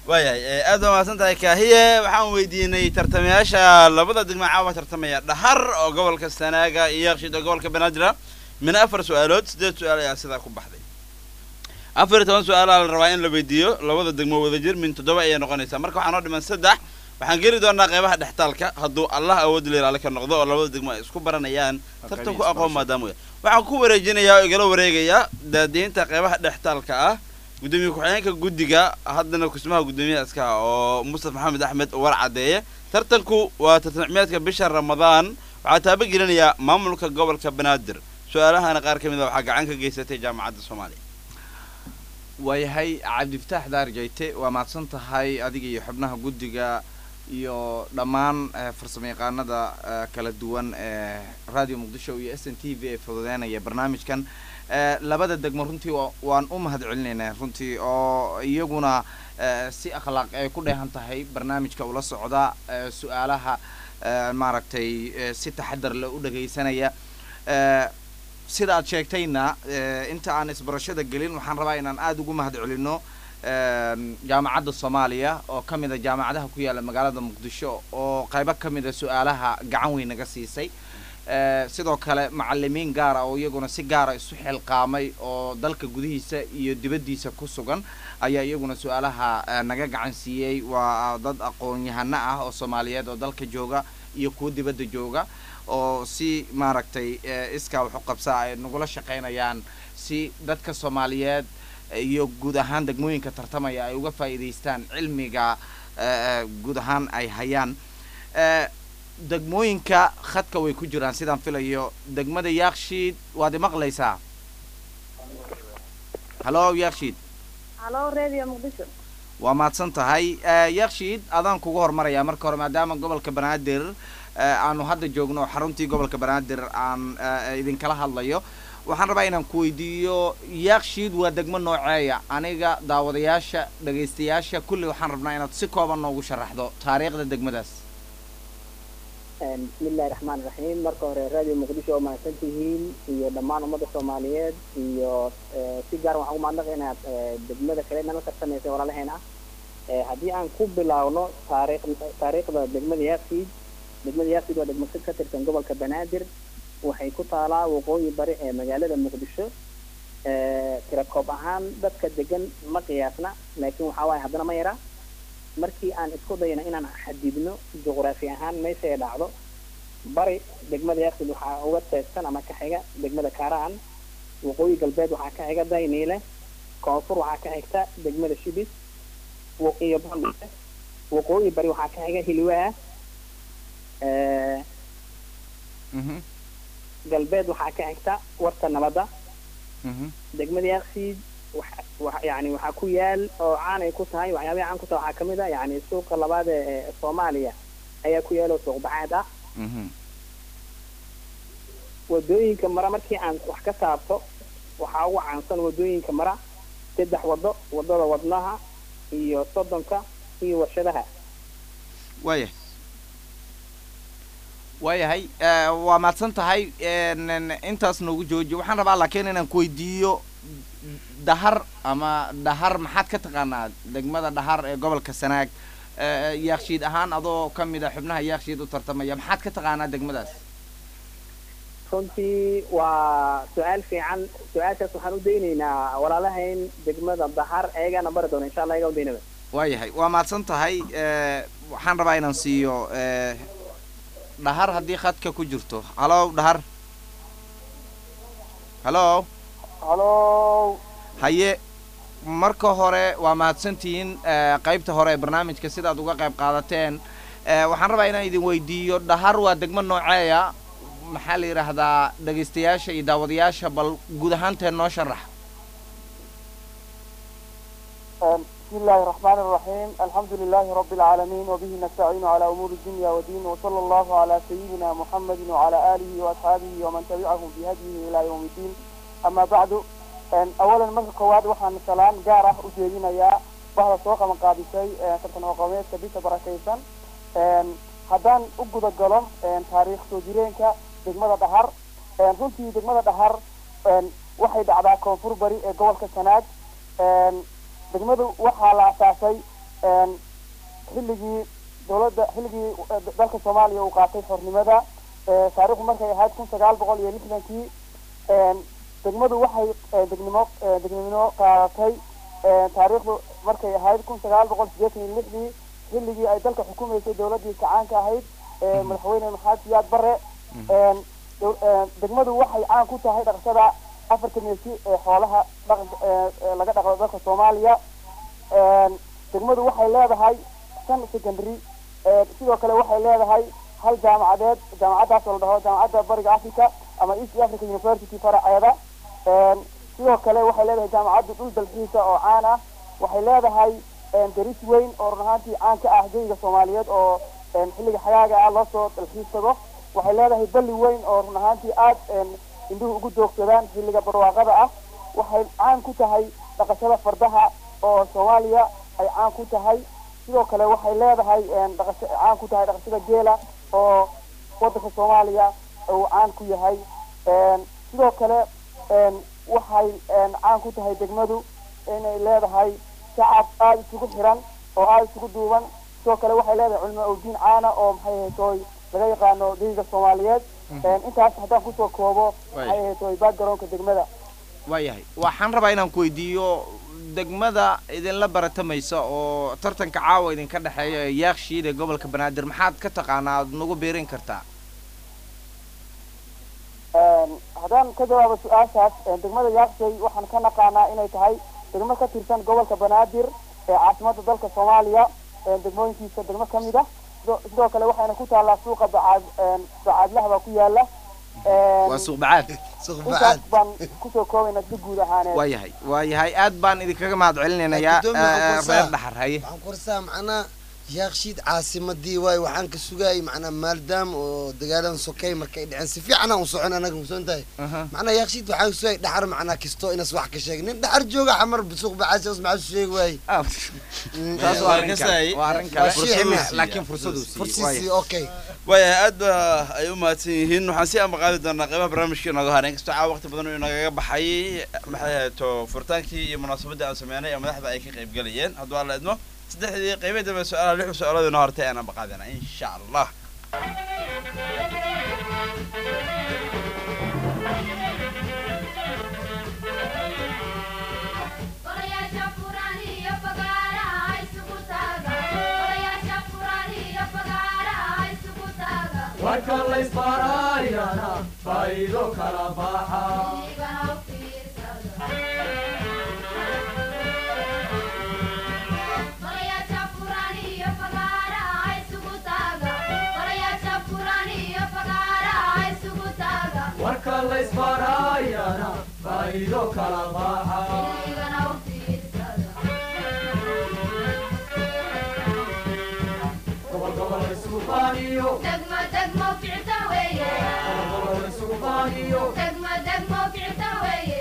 waayahay aad baa mahadsan tahay kaahiye waxaan weydiinay tartamayaasha labada degmo caawa tartamaya dhahar oo gobolka sanaaga iyo yakshiid oo gobolka banaadir min afar su-aalood sideed su-aal ayaa sidaa ku baxday afar iyo toban su-aalaa la rabaa in la weydiiyo labada degmo wadajir min toddoba ayay noqonaysaa marka waxaa noo dhiman saddex waxaan geli doonaa qeybaha dhextaalka hadduu allah awood leelaale ka noqdo oo labada degmo ay isku baranayaan tartanku aqoon maadaama wey waxaan ku wareejinayaa oo igala wareegayaa daadiinta qeybaha dhextaalka ah gudoomiye ku-xigeenka guddiga haddana kusmaha guddoomiyaha iska ah oo mustaf maxamed axmed war caddeeye tartanku waa tartamcmeedka bisha ramadaan waxaa taabagelinayaa maamulka gobolka banaadir su-aalahana qaar ka mid a waxaa gacan ka geysatay jaamacadda soomaaliya waayahay cabdifataax daar jayte waa mahadsan tahay adiga iyo xubnaha guddiga iyo dhammaan farsamo yaqaanada kala duwan ee radio muqdisho iyo s n t v ee fududeynaya barnaamijkan labada degmo runtii waan u mahad celinaynaa runtii oo iyaguna si akhlaaq ay ku dheehan tahay barnaamijka ula socda su-aalaha maaragtay si taxadar leh u dhagaysanaya sida aad sheegtayna inta aan isbarashada gelin waxaan rabaa inaan aada ugu mahad celino jaamacadda soomaaliya oo ka mid a jaamacadaha ku yaalla magaalada muqdisho oo qaybo ka mid a su-aalaha gacan weyn naga siisay sidoo kale macalimiin gaara oo iyaguna si gaara isu xilqaamay oo dalka gudihiisa iyo dibaddiisa ku sugan ayaa iyaguna su-aalaha naga gacan siiyey waa dad aqoon-yahano ah oo soomaaliyeed oo dalka jooga iyo kuwa dibadda jooga oo si maaragtay iskaa waxu qabsaa ay nagula shaqaynayaan si dadka soomaaliyeed iyo guud ahaan degmooyinka tartamaya ay uga faa'iidaystaan cilmiga guud ahaan ay hayaan degmooyinka khadka way ku jiraan sidaan filayo degmada yaakshiid waad imaqlaysaa hallo yaakshiid halo radio muqdisho waa mahadsan tahay yaakshiid adaan kugu hormarayaa marka hore maadaama gobolka banaadir aanu hadda joogno oo xaruntii gobolka banaadir aan idinkala hadlayo waxaan rabaa inaan ku weydiiyo yaakshiid waa degmo nooceeya aniga daawadayaasha dhagaystayaasha kulli waxaan rabnaa inaad si kooban noogu sharaxdo taariikhda degmadaas bismillahi raxmaan raxiim marka hore radio muqdisho oo mahadsan tihiin iyo dhammaan ummadda soomaaliyeed iyo si gaar waxaan ugu mahadnaqaynaa degmada kale nala tartamaysa walaalaheena haddii aan ku bilaawno taariikh taariikhda degmada yaaksiid degmada yaaksiid waa degmo ka tirsan gobolka banaadir waxay ku taalaa waqooyi bari ee magaalada muqdisho tirakoob ahaan dadka degan ma qiyaasna laakiin waxaa waaye haddana ma yara markii aan isku dayno inaan xadidno juqraafi ahaan meesha ay dhacdo bari degmada yaaksiid waxaa uga teegsan ama ka xiga degmada kaaraan waqooyi galbeed waxaa ka xiga dayniile koonfur waxaa ka xigta degmada shibis iyo bondise waqooyi bari waxaa ka xiga hilwaa galbeed waxaa ka xigta warta nabadda degmada yaaksiid yani waxaa ku yaal oo caanay ku tahay waxyaabaha caan ku tahay waxaa kamid a yani suuqa labaad ee soomaaliya ayaa ku yaal oo suuq baxaad ah wadooyinka mara markii aan wax ka taabto waxaa ugu caansan wadooyinka mara saddex wado wadada wadnaha iyo soddonka iyo warshadaha waaya waayahay waa mahadsan tahay intaas noogu jooji waxaan rabaa laakiin inaan ku weydiiyo dhahar ama dhahar maxaad ka taqaanaa degmada dhahar ee gobolka sanaag yaakshiid ahaan adoo ka mid a xubnaha yaakshiid u tartamaya maxaad ka taqaanaa degmadaas runtii waa su-aal fiican su-aashaas waxaan u daynaynaa walaalahayn degmada dhahar ayagaana bari doona insha allah ayagaa udaynaba waayahay waa mahadsan tahay waxaan rabaa inaan siiyo dhahar haddii khadka ku jirto hallo dhahar hallo hallo haye marka hore waa mahadsantihiin qaybta hore ee barnaamijka sidaad uga qayb qaadateen waxaan rabaa inaan idin weydiiyo dhahar waa degmo nooceeya maxaa la yidhaahdaa dhegaystayaasha iyo daawadayaasha bal guud ahaanteen noo sharax بسم الله الرحمن الرحيم الحمد لله رب العالمين وبه نستعين على أمور الدنيا والدين وصلى الله على سيدنا محمد وعلى آله وأصحابه ومن تبعهم بهديه إلى يوم الدين أما بعد أولا مرka koowaad waxaan salaan gaar ah u jeedinayaa bahda soo qaban qaadisay tartan aqoomeedka bisha barakaysan haddaan u guda galo taariikh soo jireenka degmada dhahar runtii degmada dhahar waxay dhacdaa koonfur bari ee gobolka sanaag degmadu waxaa la asaasay xilligii dowladda xilligii dalka soomaaliya uu qaatay xornimada taariikhdu markay ahayd kun sagaal boqol iyo lixdankii degmadu waxay degnimo degnimo qaadatay taariikhdu markay ahayd kun sagaal boqol sideetan iyo lixdii xilligii ay dalka xukumaysay dowladdii kacaanka ahayd madaxweyne maxamed siyaad bare degmadu waxay caan ku tahay dhaqashada afarta meesi ee xoolaha dhaqanka laga dhaqdo dalka soomaaliya degmadu waxay leedahay shan secondary sidoo kale waxay leedahay hal jaamacadeed jaamacaddaas oo la dhaho jaamacadda bariga africa ama east africa university faraceeda sidoo kale waxay leedahay jaamacadda dhul dalxiisa oo caan ah waxay leedahay daris weyn oo run ahaantii caan ka ah geyga soomaaliyeed oo xilliga xagaaga ah loo soo dalxiisago waxay leedahay balli weyn oo run ahaantii aad indhuhu ugu doogsadaan xilliga barwaaqada ah waxay caan ku tahay dhaqashada fardaha oo soomaaliya ay caan ku tahay sidoo kale waxay leedahay dhaqasho caan ku tahay dhaqashada geela oo wadanka soomaaliya uu caan ku yahay sidoo kale waxay caan ku tahay degmadu inay leedahay shacab aada isugu xiran oo aada isugu duuban sidoo kale waxay leedahay culimo awdiin caana oo maxay ahaytoy laga yaqaano geyga soomaaliyeed intaas haddaan kusoo koobo maxay ahaytoy backgroundka degmada waayahay waxaan rabaa inaan ku weydiiyo degmada idinla baratamaysa oo tartanka caawa idinka dhexeeya ee yaakshiid ee gobolka banaadir maxaad ka taqaanaa aad nagu biirin kartaa haddaan ka jawaabo su-aashaas degmada yaakshay waxaan ka naqaanaa inay tahay degmo ka tirsan gobolka banaadir ee caasimada dalka soomaaliya degmooyinkiisa degmo ka mid ah sidoo sidoo kale waxayna ku taallaa suuqa bacaad bacaadlaha baa ku yaala waa suuq bacaad intaas baan kusoo koobayna si guud ahaaneed waayahay waayahay aad baan idinkaga mahad celinaynayaa Gudoomiye Xasan reer Saar. dhaxar haye waxaan ku warsaa macnaa yaakshiid caasimadii waayo waxaan ka sugaayay macnaa maaldaam oo dagaalan sokay markay dhaceen si fiican aan u socon anaga musoon tahay Aha. macnaa yaakshiid waxaan ka sugaayay dhaxar macnaa kisto inas wax ka sheeg nin dhaxar jooga xamar suuq bacaasi os maxaa sheegi waaye Ah, taas waa arrin kale waa arrin kale Waa shicib ah. laakiin fursaduu siiyey fursiisii okay waayahay aad ba ay u mahadsan yihiin waxaan si ambaqaadi doonaa qeybaha barnaamijka inooga haray inkastoo caawa waqti badan uu inagaga baxay maxay ahayto furitaankii iyo munaasabadii aan sameynay ee madaxda ay ka qayb galayeen hadduu alla idmo saddexdii qeybihii dambe su-aalaha lixu su-aalood inoo hortay aan ambaqaadina insha allah Olayasha furani iyo fagaara isugu taaga Olayasha furani iyo fagaara isugu taaga warka laysbaaraayana faa'iido kala baxa Igana u fiirsada Olayasha furani iyo fagaara isugu taaga Olayasha furani iyo fagaara isugu taaga warka laysbaaraayana faa'iido kala baxa Igana u fiirsada gobol gobol isugu baaniyo Degmo degmo ficta weeye gobol gobol isugu baaniyo degmo degmo ficta weeye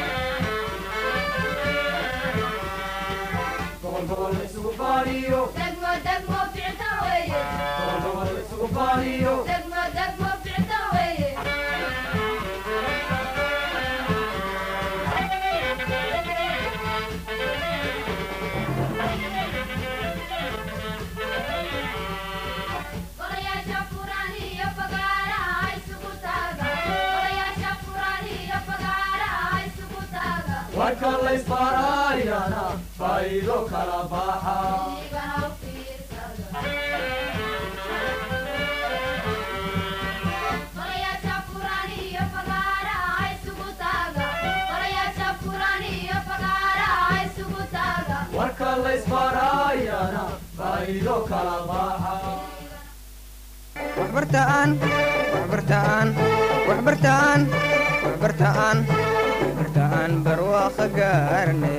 gobol gobol isugu baaniyo degmo degmo ficta weeye gobol gobol isugu baaniyo degmo degmo ficta weeye Olayasha furani iyo fagaara isugu taaga Olayasha furani iyo fagaara isugu taaga warka laysbaaraayana faa'iido kala baxa Igana u fiirsada Olayasha furani iyo fagaara isugu taaga Olayasha furani iyo fagaara isugu taaga warka laysbaaraayana faa'iido kala baxa waxbartaan waxbartaan waxbartaan waxbartaan waxbartaan barwaaqo gaarne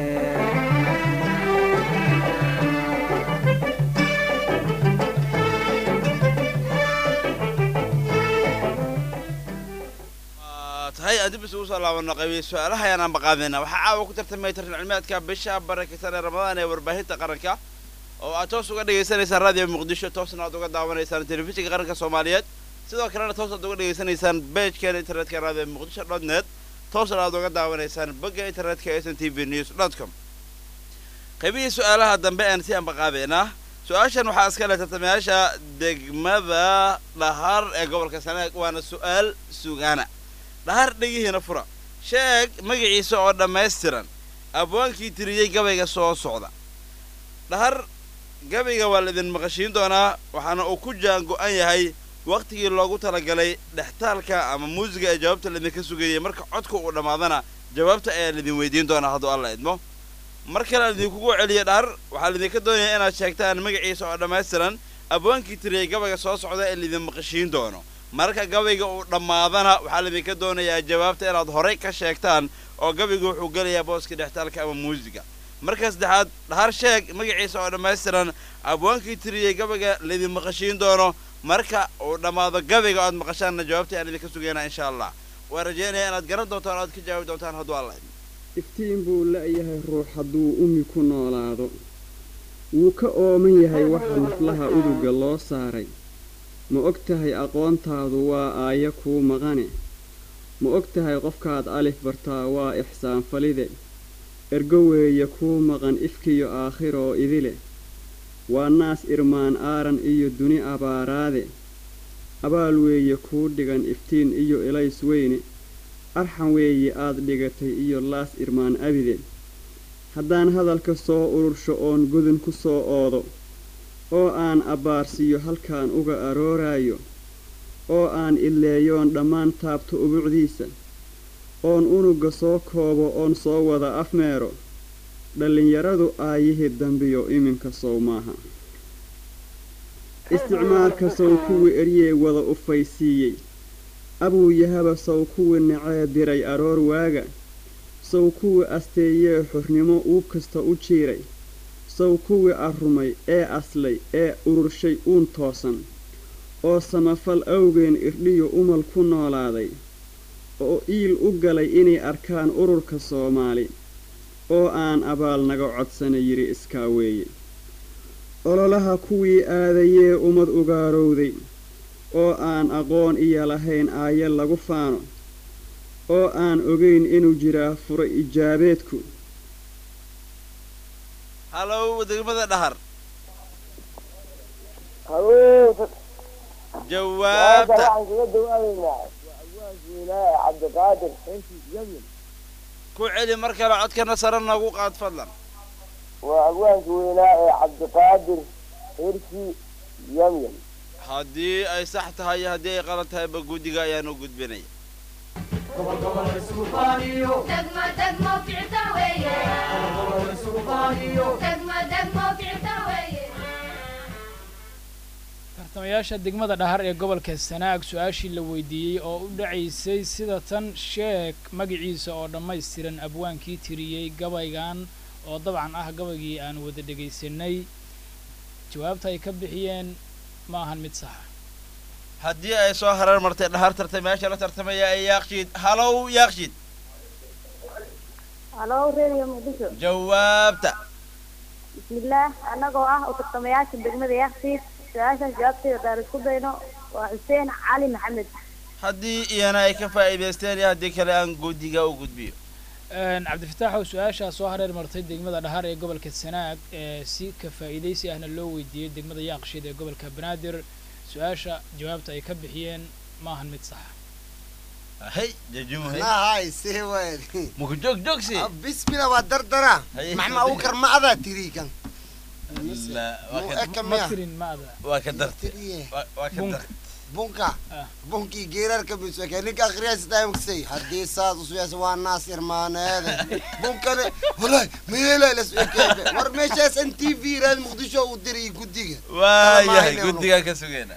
Waa tahay aan dib isugu soo laabano qaybihi su-aalaha ayaan ambaqaadayna waxaa caawa ku tartamaya tartan cilmiyaadka bisha barakeysan ee ramadaan ee warbaahinta qaranka oo aad toos uga dhagaysanaysaan raadiyo muqdisho toosna aad uga daawanaysaan telefishinka qaranka soomaaliyeed sidoo kalena toos aad uga dhagaysanaysaan pagekeen internetka raadiyo muqdisho dot net toosna aad uga daawanaysaan bogga internetka s n t v news dot com qaybihii su-aalaha dambe aan si ambaqaabeynaa su-aashan waxaa iska leh tartamayaasha degmada dhahar ee gobolka sanaag waana su-aal sugaana dhahar dhegihiina fura sheeg magaciisa oo dhammaystiran abwaankii tiriyey gabayga soo socda dhahar gabayga waa laidin maqashiin doonaa waxaana uu ku jaan go-an yahay waktigii loogu talagalay dhextaalka ama muusiga ee jawaabta laidinka sugayay marka codka uu dhammaadana jawaabta ayaa laidin weydiin doonaa hadduu alla idmo mar kale aan idinkugu celiya dhahar waxaa laidinka doonayaa inaad sheegtaan magaciisa oo dhammaystiran abwaankii tiriyey gabayga soo socda ee laidin maqashiin doono marka gabayga uu dhammaadana waxaa laidinka doonayaa jawaabta inaad horey ka sheegtaan oo gabayga wuxuu gelayaa booska dhextaalka ama muusiga marka saddexaad dhahar sheeg magaciisa oo dhammaystiran abwaankii tiriyey gabayga laydin maqashiin doono marka uu dhammaado gabayga oad maqashaanna jawaabta aan idinka sugaynaa insha allah waan rajaynayaa inaad garan doontaan o aad ka jawaabi doontaan hadduu alla idmo iftiin buu la'yahay ruux hadduu umi ku noolaado wuu ka ooman yahay waxa naflaha uduga loo saaray ma og tahay aqoontaadu waa aayo kuu maqane ma og tahay qofkaad alif bartaa waa ixsaan falide ergo weeye kuu maqan ifkiyo aakhiroo idile waa naas irmaan aaran iyo duni abaaraade abaal weeye kuu dhigan iftiin iyo elays weyne arxan weeye aad dhigatay iyo laas irmaan abide haddaan hadalka soo urursho oon godin ku soo oodo oo aan abbaarsiiyo halkaan uga arooraayo oo aan ileeyoon dhammaan taabto ubucdiisa oon unugga soo koobo oon soo wada afmeero dhallinyaradu aayihii dambiyo iminka sow maaha isticmaalka sow kuwii eryee wada ufaysiiyey abuu yahaba sow kuwii nacee diray aroor waaga sow kuwii asteeyee xornimo uub kasta u jiiray sow kuwii arrumay ee aslay ee ururshay uun toosan oo samafal awgeen irdhiyo umal ku noolaaday oo iil u galay inay arkaan ururka soomaali oo aan abaal naga codsana yidhi iskaa weeye ololaha kuwii aadayee ummad ugaarowday oo aan aqoon iyo lahayn aaye lagu faano oo aan ogayn inuu jiraa fura ijaabeedku hallow degmada dhahar haween jawaabta waxaan kaga dawaadeynaa abwaankiinaa cabdiqaadir xinkiis yamin ku celi mar kale codkana sare nagu qaad fadlan waa abwaanki weynaa ee cabdiqaadir xirsi yamyan haddii ay sax tahay iyo haddii ay qalad tahayba guddiga ayaan u gudbinaya gobol gobol isugu faaniyo degmo degmo ficta weeye gobol gobol isugu faaniyo degmo degmo ficta weeye tartamayaasha degmada dhahar ee gobolka sanaag su-aashii la weydiiyey oo u dhacaysay sida tan sheeg magaciisa oo dhammaystiran abwaankii tiriyey gabaygan oo dabcan ah gabaygii aan wada dhegaysanay jawaabta ay ka bixiyeen ma ahan mid saxa haddii ay soo hareer martay dhahar tartamayaasha la tartamaya ee yaaqshiid hallow yaaqshiid halo radio muqdisho jawaabta bismillaah annagoo ah u tartamayaasha degmada yaaqsiid su-aashaas jawaabteeda daan isku dayno waa xuseen cali maxamed haddii iyana ay ka faa'iidaysteen iyo haddii kale aan guddiga u gudbiyo cabdifataax oo su-aashaa soo hareer martay degmada dhahar ee gobolka sanaag ee si ka faa'iidaysi ahna loo weydiiyey degmada yaaqshiid ee gobolka banaadir su-aasha jawaabta ay ka bixiyeen ma ahan mid saxa hey jajumuhe nahay see waad muku joog joogsi bismillah waa dardara Haye, maxma haye. ugu karmacdaa tiri kan La, waa Muu ka- eka ma miya tirin ma ada waa ka dartay tiriye waa waa ka Bunka. dartay bunka Ah. bunkii geerarka biswaka ninka akhriyasitaamaksay haddii saas usuyas waa naas irmaaneede bunkane walahi meela las ekeebe war meeshaas n t v raad muqdisho u diri guddiga waayahay Talamaayne guddigaan ka sugayna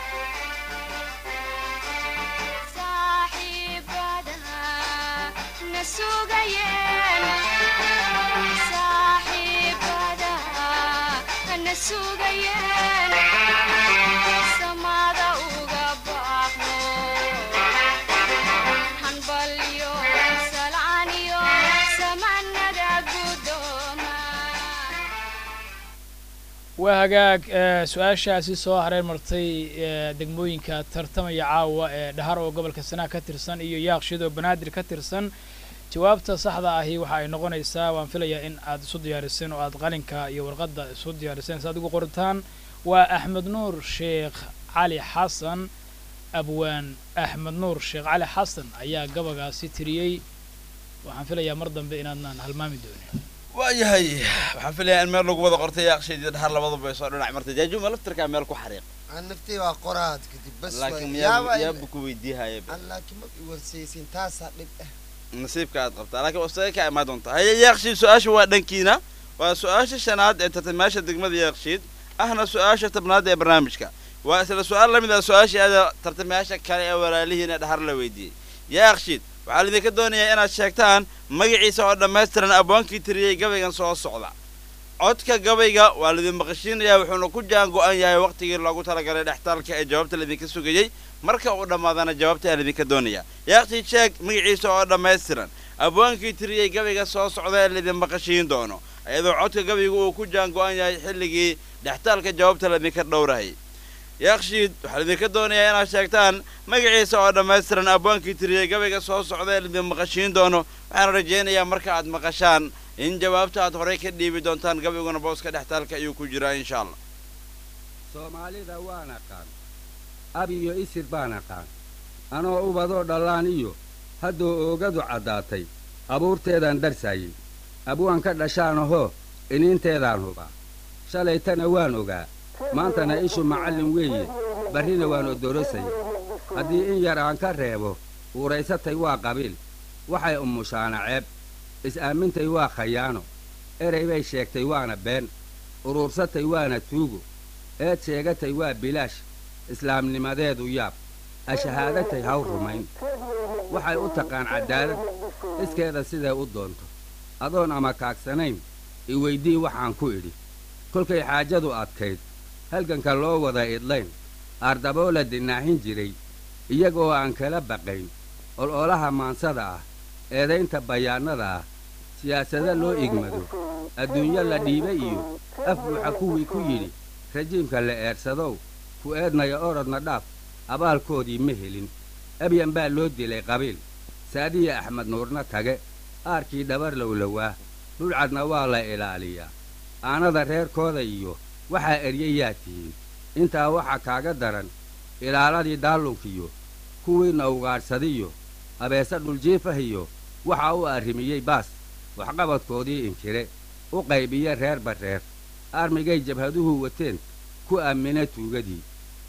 waa hagaag ee, su-aashaasi soo hareer martay ee, degmooyinka tartamaya caawa ee dhahar oo gobolka sanaag ka tirsan iyo yaaqshid oo banaadir ka tirsan jawaabta saxda ahi waxa ay noqonaysaa waan filayaa in aad isu diyaariseen oo aad qalinka iyo warqadda isu diyaariseen si aad ugu qoritaan waa axmed nuur sheekh cali xasan abwaan axmed nuur sheekh cali xasan ayaa gabagaasi tiriyey waxaan filayaa mar dambe inaadnaan halmaami doonin waayahay waxaan filayaa in meel lagu wada qortay yaaqshaydii dhahar labaduba ay soo dhinac martay jaajuma laftirkaa meel ku xariiq aan naftay waa qoraad kadib bas laakiin waay. miyaa Yaaba- yaaba ku weydiihaya Aan laakiin ma i warsaysin taasaa dhib ah nasiibka aad qabtaa laakiin wastaga ka imaan doonta haye yaaqshiid su-aasha waa dhankiina waa su-aasha shanaad ee tartamaasha degmada yaaqshiid ahna su-aasha tobnaad ee barnaamijka waa isla su-aal la mid ah su-aashii aada tartamayaasha kale ee walaalihiina dhahar la weydiiyey yaaqshiid waxaa laidinka doonayaa inaad sheegtaan magaciisa oo dhammaystiran abwaankii tiriyey gabaygan soo socda codka gabayga waa laidin maqashiinayaa wuxuuna ku jaan go-an yahay waqtigii loogu talagalay dhextaalka ee jawaabta laidinka sugayey marka uu dhammaadana jawaabta ayaa laidinka doonaya yaaqshiid sheeg magaciisa oo dhammaystiran abwaankii tiriyey gabayga soo socda ee laidin maqashiin doono iyadoo codka gabayga uu ku jaan go-an yahay xilligii dhextaalka jawaabta laidinka dhowrahayay yaaqshiid waxaa laidinka doonayaa inaad sheegtaan magaciisa oo dhammaystiran abwaankii tiriyey gabayga soo socda ee laidin maqashiin doono waxaana rajaynayaa marka aad maqashaan in jawaabta aad horey ka dhiibi doontaan gabayguna booska dhextaalka ayuu ku jiraa insha allah soomaalida waan aqaan ab iyo isir baan aqaan anoo ubadoo dhallaan iyo haddoo oogadu caddaatay abuurteedaan darsaayey abwaan ka dhashaan ahoo iniinteedaan hubaa shalaytana waan ogaa maantana ishu macallin weeye barrina waan odorosaya haddii in yar aan ka reebo uuraysatay waa qabiil waxay umushaana ceeb is-aamintay waa khayaano erey bay sheegtay waana been uruursatay waana tuugo eed sheegatay waa bilaash islaamnimadeedu yaab ashahaadatay haw rumayn waxay u taqaan caddaalad iskeeda siday u doonto adoon ama kaagsanayn i weydii waxaan ku idhi kolkay xaajadu adkayd halganka loo wada idlayn aardaboo la dinaahin jiray iyagoo aan kala baqayn ololaha maansada ah eedaynta bayaannada ah siyaasado loo igmado adduunyo la dhiiba iyo af buuxa kuwii ku yidhi rajiimka la eersadow ku eednaya orodna dhaaf abaalkoodii ma helin abyan baa loo dilay qabiil saadiya axmed nuurna tage aarkii dhabar lowlowaa dhulcadna waa la ilaaliyaa aanada reerkooda iyo waxaa eryayaa tihiin intaa waxaa kaaga daran ilaaladii daallunkiyo kuwiinna ugaadhsadiyo abeese dhuljiifah iyo waxaa u arrimiyey baas waxqabadkoodii inkire u qaybiye reerba reer armigay jabhaduhu wateen ku aamina tuugadii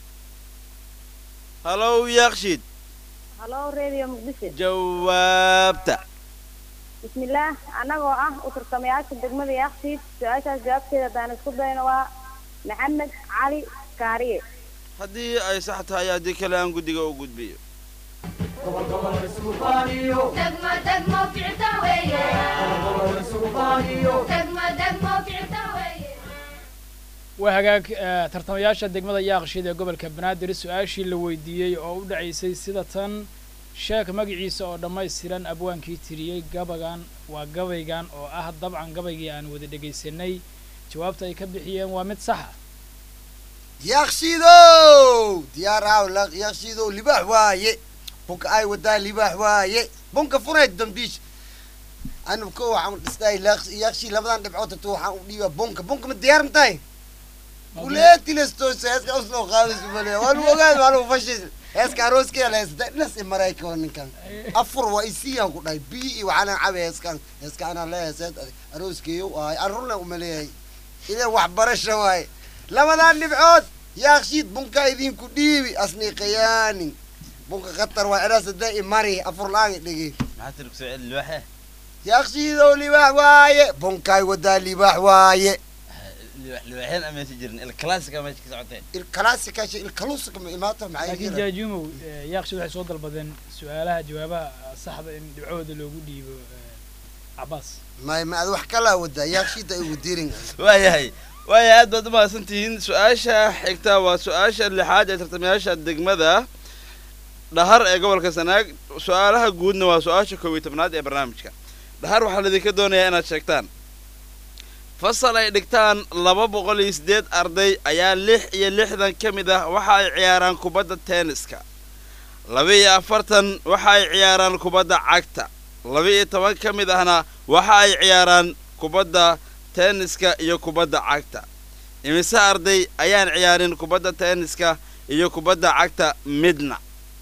halow yaaqshiid halo radio muqdisho jawaabta bismillaah annagoo ah u tartamayaasha degmada yaaqsiid su-aashaas jawaabteeda haddaan isku dayno waa maxamed cali kaariye haddii ay sax tahay haddii kale aan guddiga u gudbiyo degmo degmo ficta weeye degmo degmo ficta weeye waa hagaag eh, tartamayaasha degmada yaaqshiid ee gobolka banaadir su-aashii la weydiiyey oo u dhacaysay sida tan sheek magaciisa oo dhammaystiran abwaankii tiriyey gabagan waa gabaygan oo ah dabcan gabaygii aan wada dhegaysanay jawaabta ay ka bixiyeen waa mid saxa yaaqshiidow diyaaraaw laq yaaqshiidow libaax waaye bunka ay wadaa libaax waaye bunka funayd dambiish anu ko waxaan dhisnay yaaqshii labadan dhibcood tato waxaan u dhiibaa bunka bunka ma diyaar ma tahay kuleetilestoos heeska usloo qaadaysu male waa lu ogaad waa lu fashis heeska arooskeeda heesta dhinas i marayka ninkan afur waa isiyaan ku dhahay bii iyo waxaana cabe heeskan heeska anaa le heeseed arooskeeyo waaye arurna umaleeyahay idan waxbarasha waaye labadan dhibcood yaaqshiid bunka idinku dhiibi asni khiyaanin bunka khatar waa eraa sadee i mari afur la-aan i dhigi maxaa tiri kusoo celi libaaxe yaaqshiidow libaax waaye bunkaay wadaa libaax waaye libaax libaaxyaan amaysan jirin il classica meesha ka socoteen ilkalaasika ilkaluusika ma imaata maxay laakiin jira jaajumow eh, yaaqshiid waxay soo dalbadeen su-aalaha jawaabaha saxda in dhibcooda loogu dhiibo eh, cabaas may ma ad wax kalaa wadaa yaaqshiida igu dirin waayahay waayahay aad baad u mahadsan tihiin su-aasha xigta waa su-aasha lixaad ee tartamayaasha degmada dhahar ee gobolka sanaag su-aalaha guudna waa su-aasha koob iyo tobnaad ee barnaamijka dhahar waxaa laidinka doonayaa inaad sheegtaan fasal ay dhigtaan laba boqol iyo siddeed arday ayaa lix iyo lixdan ka mid ah waxa ay ciyaaraan kubadda tenniska laba iyo afartan waxa ay ciyaaraan kubadda cagta laba-iyo toban ka mid ahna waxa ay ciyaaraan kubadda tenniska iyo kubadda cagta imise arday ayaan ciyaarin kubadda tenniska iyo kubadda cagta midna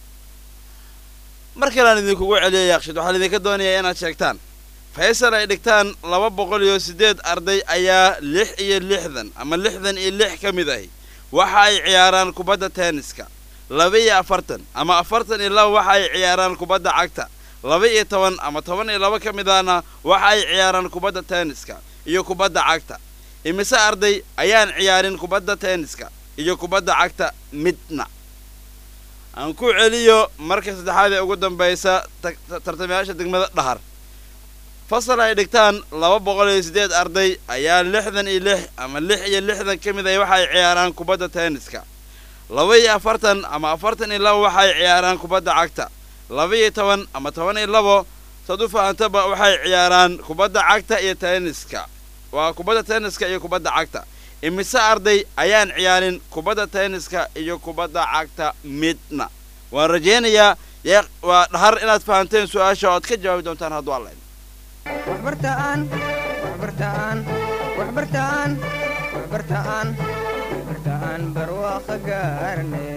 mar kalean idinkugu celiya yaaqshid waxaan idinka doonayaa inaad sheegtaan faysal ay dhigtaan laba boqol iyo siddeed arday ayaa lix iyo lixdan ama lixdan iyo lix ka mid ahi waxa ay ciyaaraan kubadda tenniska laba iyo afartan ama afartan iyo laba waxa ay ciyaaraan kubadda cagta laba iyo toban ama toban iyo laba ka mid ahna waxa ay ciyaaraan kubadda tenniska iyo kubadda cagta imise arday ayaan ciyaarin kubadda tenniska iyo kubadda cagta midna aan ku celiyo marka saddexaad ee ugu dambaysa tartamayaasha degmada dhahar fasal ay dhigtaan laba boqol iyo siddeed arday ayaa lixdan iyo lix ama lix iyo lixdan ka mid ah waxa ay ciyaaraan kubadda tenniska laba iyo afartan ama afartan iyo laba waxa ay ciyaaraan kubadda cagta laba iyo toban ama toban iyo labo saad u fahantaba waxay ciyaaraan kubadda cagta iyo tenniska waa kubadda tenniska iyo kubadda cagta imise arday ayaan ciyaarin kubadda tenniska iyo kubadda cagta midna waan rajaynayaa yee waa dhahar inaad fahanteen su-aasha ood ka jawaabi doontaan hadduu alla waxbartaan waxbartaan waxbartaan waxbartaan waxbartaan barwaaqo gaarne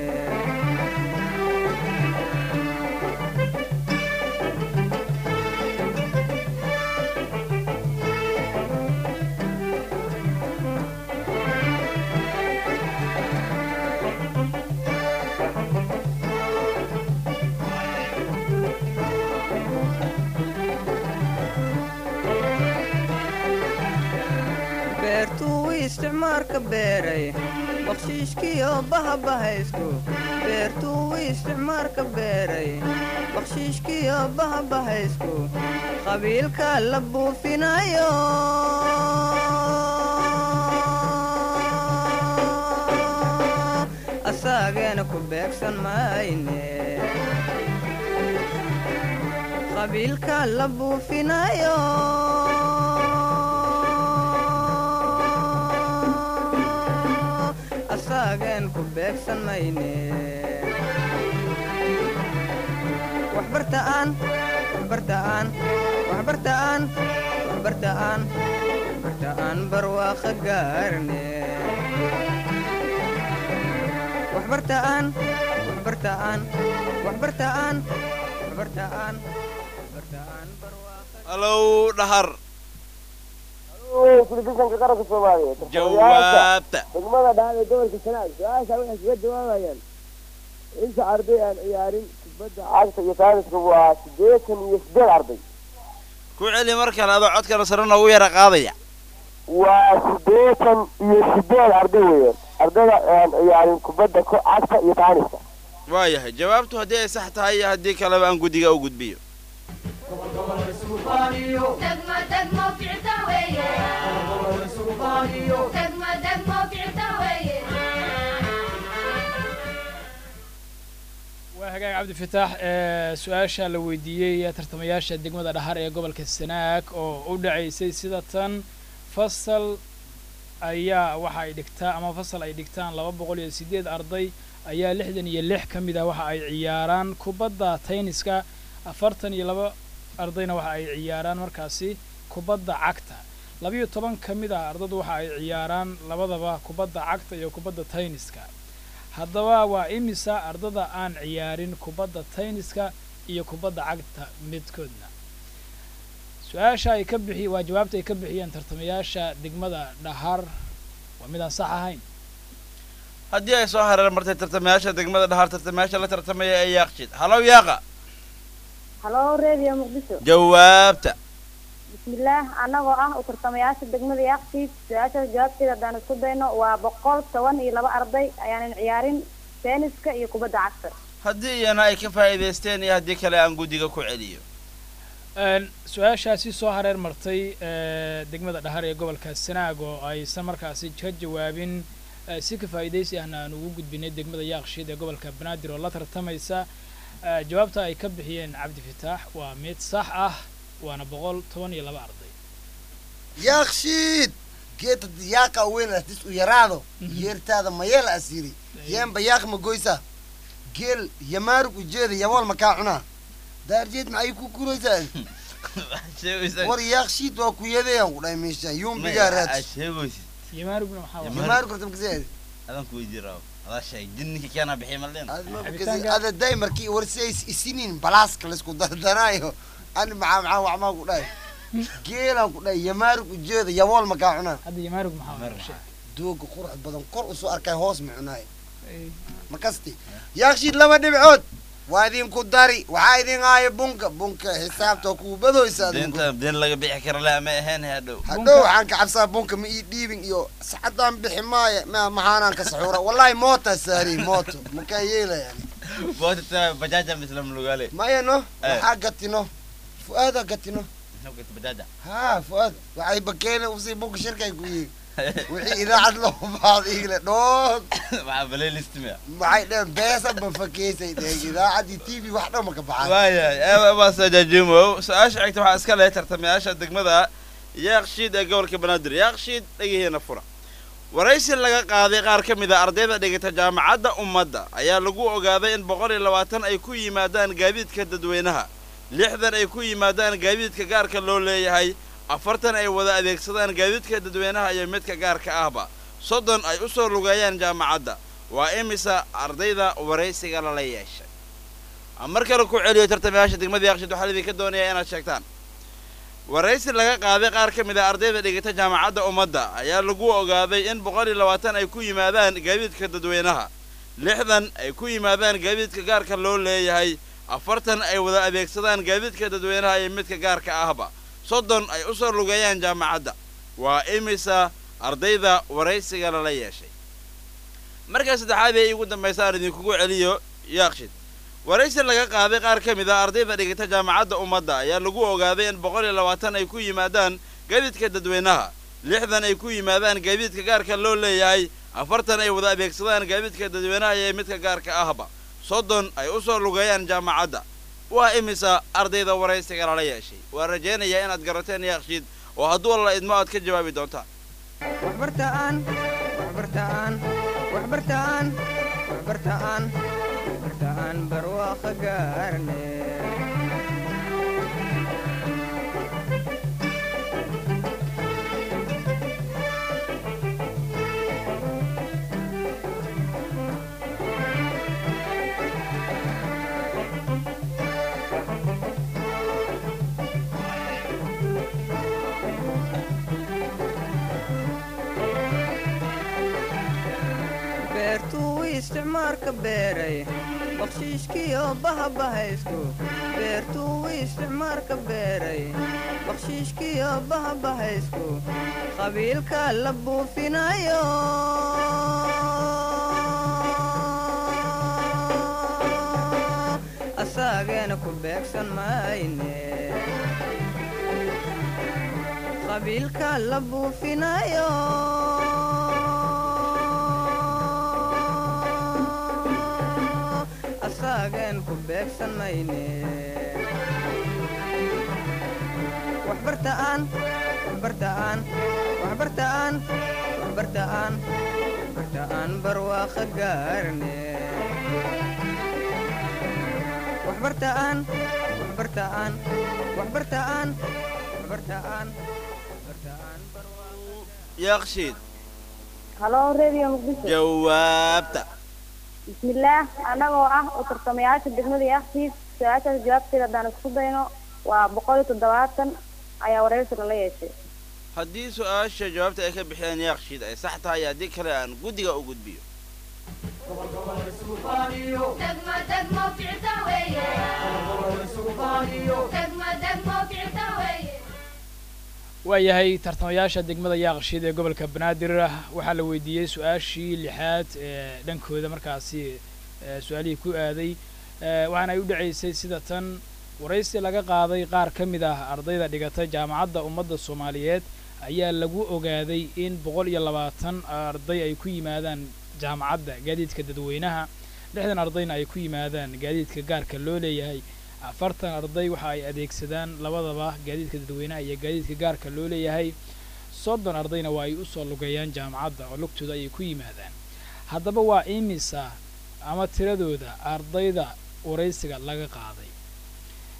beertuu isticmaarka beeray bakshiishkiyo bahabahaystu beertuu isticmaarka beeray bakshiishkiyo bahabahaysku qabiilka la buufinayo asaageena ku beegsan mayne qabiilka la buufinayo asaagen ku beegsan mayne waxbartaan waxbartaan waxbartaan waxbartaan waxbartaan barwaaqo gaarne waxbartaan waxbartaan waxbartaan waxbartaan waxbartaan halow dhahar telefishanka qaranka soomaaliyeed jawaabta degmada dhaal ee gobolka sanaag su-aasha waxay kaga jawaabayaan inta arday aan ciyaarin kubadda cagta iyo taariska waa siddeetan iyo siddeed arday ku celi mar kale adoo codkana sare noogu yara qaadaya waa siddeetan iyo siddeed arday weeyaan ardayda aan ciyaarin kubadda ko- cagta iyo taariska waayahay jawaabtu haddii ay sax tahay iyo haddii kaleba aan guddiga u gudbiyo دقمة دقمة وقعتها ويا دقمة دقمة وقعتها ويا waa hagaag cabdifitaax ee su-aasha la weydiiyey tartamayaasha degmada dhahar ee gobolka sanaag oo u dhacaysay sida tan fasal ayaa waxa ay dhigtaa ama fasal ay dhigtaan laba boqol iyo siddeed arday ayaa lixdan iyo lix ka mid ah waxa ay ciyaaraan kubadda tayniska afartan iyo laba ardayna waxa ay ciyaaraan markaasi kubadda cagta labiyo toban ka mid ah ardadu waxa ay ciyaaraan labadaba kubadda cagta iyo kubadda tayniska haddaba waa imisa ardada aan ciyaarin kubadda tayniska iyo kubadda cagta midkoodna su-aasha ay ka bixi waa jawaabta ay ka bixiyeen tartamayaasha degmada dhahar waa midaan sax ahayn haddii ay soo hareer martay tartamayaasha degmada dhahar tartamayaasha la tartamaya ee yaaqjid halow yaaqa halo radio muqdisho jawaabta bismillaah anagoo ah u tartamayaasha degmada yaaqsiid su-aashaas jawaabteeda haddaan isku dayno waa boqol toban iyo laba arday ayaanan ciyaarin teeniska iyo kubadda cagta haddii iyana ay ka faa'iidaysteen iyo haddii kale aan guddiga ku celiyo Een, su-aashaasi soo hareer martay ee, degmada dhahar ee gobolka sanaag oo aysan markaasi ka jawaabin ee, si ka faa'iidaysi ahna aan ugu gudbinay degmada yaaqshiid ee gobolka banaadir oo la tartamaysa ee, jawaabta ay ka bixiyeen cabdi fitaax waa mid sax ah waana boqol toban iyo laba arday yaaqshiid geedka yaaqa weyn dis u yaraado yeertaada mayeel asiri yeenba yaaq ma goysa geel yamaarug ujeeda yabool makaa cunaa daarjeed maxay ku kuraysaa war yaaqshiid waa ku yadayaan ku dhahay meeshaan yumbigaa raad sheegoysid yamaarugna maxaa waay? jamaar korta makaseed adan ku weydii rabo adaa sheeg jinninka keena bixi maldeen ada day markii warsi ay isiniin balaaska laysku dardanaayo ani maxaa maxaa waxmaa ku dhahay geelaan ku dhahay yamaarug ujeeda yabool makaa cunaa hadda yamaarug maxaa waay? Sheeg. dooga qurux badan kor usoo arkay hoos ma cunaay makasti yaaqshiid laba dhibcood waa idinku dari waxaa idin haayo bunka bunka xisaabta kuu badoysa adinku deenta deen laga bixi kara leh ma ahayn hadhow hadhow waxaan ka cabsaa bunka ma ii dhiibin iyo sacaddaan bixi maayo ma maxaanaan ka saxuura wallahi moota saari mooto makaa yeelayaan bootata bajaaja mislam lugaale maya no Eh. waxaa gatino fu-aada gatino nabkata bajaaja haa fu-aad waxay bakeene usii bunka shirkay ku yihiin wixii idaacad loo baado igle dhood maxaa playlist miya maxay dheheen beesa ma fakeysay dheheen idaacaddii t v wax dhan ma ka baxaan waayahay baasajajimo su-aasha xigta waxaa iska leh tartamayaasha degmada yaaqshiid ee gobolka banaadir yaaqshiid dhegihiina fura waraysi laga qaaday qaar ka mid a ardayda dhigata jaamacadda ummadda ayaa lagu ogaaday in boqol iyo labaatan ay ku yimaadaan gaadiidka dadweynaha lixdan ay ku yimaadaan gaadiidka gaarka loo leeyahay afartan ay wada adeegsadaan gaadiidka dadweynaha iyo midka gaarka ahba soddon ay u soo lugeeyaan jaamacadda waa imisa ardayda waraysiga lala yeeshay aan mar kale ku celiyo tartamayaasha degmada yaaqshiid waxaa idinka doonayaa inaad sheegtaan waraysi laga qaaday qaar ka mid a ardayda dhigata jaamacadda ummadda ayaa lagu ogaaday in boqol iyo labaatan ay ku yimaadaan gaadiidka dadweynaha lixdan ay ku yimaadaan gaadiidka gaarka loo leeyahay afartan ay wada adeegsadaan gaadiidka dadweynaha iyo midka gaarka ahba soddon ay u soo lugeeyaan jaamacadda waa imisa ardayda waraysiga lala yeeshay markaa saddexaad ee iigu dambaysa aan idinkugu celiyo yaaqshid waraysi laga qaaday qaar ka mid a ardayda dhigata jaamacadda ummadda ayaa lagu ogaaday in boqol iyo labaatan ay ku yimaadaan gaadiidka dadweynaha lixdan ay ku yimaadaan gaadiidka gaarka loo leeyahay afartan ay wada adeegsadaan gaadiidka dadweynaha iyo midka gaarka ahba soddon ay u soo lugeeyaan jaamacadda waa imisa ardayda waraysiga lala yeeshay waa rajaynayaa inaad garateen yaaqshiid oo hadduu alla idmo aad ka jawaabi doontaan waxbartaan waxbartaan waxbartaan waxbartaan waxbartaan barwaaqo gaarne beertuu isticmaalka beeray bakshiishkiyo bahabahaystu beertuu isticmaalka beeray bakshiishkiyo bahabahaysku qabiilka la buufinayo asaageena ku beegsan mayne qabiilka la buufinayo asaagen ku beegsan mayne waxbartaan waxbartaan waxbartaan waxbartaan waxbartaan barwaaqo gaarne waxbartaan waxbartaan waxbartaan waxbartaan waxbartaan yaaqshiid halo radio muqdisho jawaabta bismillaah anagoo ah u tartamayaasha degmada yaaqsiis su-aashaas jawaabteeda haddaan isku dayno waa boqol iyo toddobaatan ayaa waraysi lala yeeshay haddii su-aasha jawaabta ay ka bixiyaan yaaqshiid ay sax tahay haddii kale aan guddiga u gudbiyo دقمة دقمة وقعتها ويا دقمة دقمة وقعتها ويا waayahay tartamayaasha degmada yaaqshiid ee gobolka banaadir waxaa la weydiiyey su-aashii lixaad ee dhankooda markaasi ee su-aalihii ku aaday ee waxaana ay u dhacaysay sida tan waraysi laga qaaday qaar ka mid ah ardayda dhigata jaamacadda ummadda soomaaliyeed ayaa lagu ogaaday in boqol iyo labaatan arday ay ku yimaadaan jaamacadda gaadiidka dadweynaha lixdan ardayna ay ku yimaadaan gaadiidka gaarka loo leeyahay afartan arday waxa ay adeegsadaan labadaba gaadiidka dadweynaha iyo gaadiidka gaarka loo leeyahay soddon ardayna waa ay u soo lugeeyaan jaamacadda oo lugtooda ayay ku yimaadaan haddaba waa imisa ama tiradooda ardayda waraysiga laga qaaday